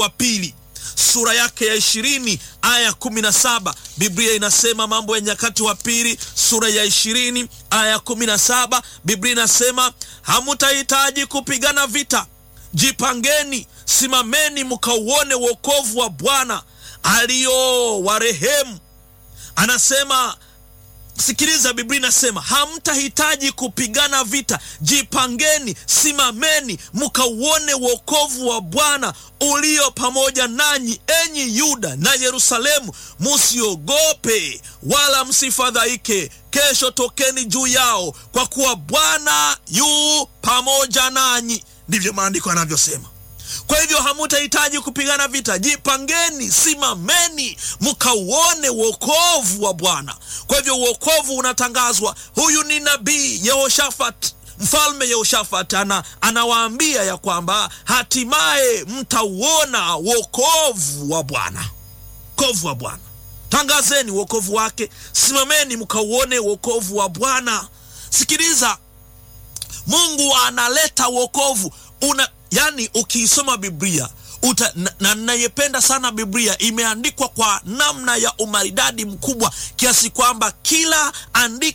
wa pili sura yake ya ishirini aya kumi na saba Biblia inasema Mambo ya Nyakati wa pili sura ya ishirini aya kumi na saba Biblia inasema hamutahitaji kupigana vita, jipangeni, simameni, mkauone wokovu wa Bwana aliyowarehemu. Anasema Sikiliza, Biblia inasema hamtahitaji kupigana vita, jipangeni, simameni, mkauone wokovu wa Bwana ulio pamoja nanyi, enyi Yuda na Yerusalemu. Musiogope wala msifadhaike, kesho tokeni juu yao, kwa kuwa Bwana yu pamoja nanyi. Ndivyo maandiko yanavyosema. Kwa hivyo hamutahitaji kupigana vita, jipangeni, simameni, mkauone wokovu wa Bwana. Kwa hivyo wokovu unatangazwa. Huyu ni nabii Yehoshafat, mfalme Yehoshafat ana, anawaambia ya kwamba hatimaye mtauona wokovu wa Bwana, wokovu wa Bwana. Tangazeni wokovu wake, simameni mkauone wokovu wa Bwana. Sikiliza, Mungu analeta wokovu una Yaani, ukiisoma Biblia uta, na nayependa sana Biblia, imeandikwa kwa namna ya umaridadi mkubwa kiasi kwamba kila andiko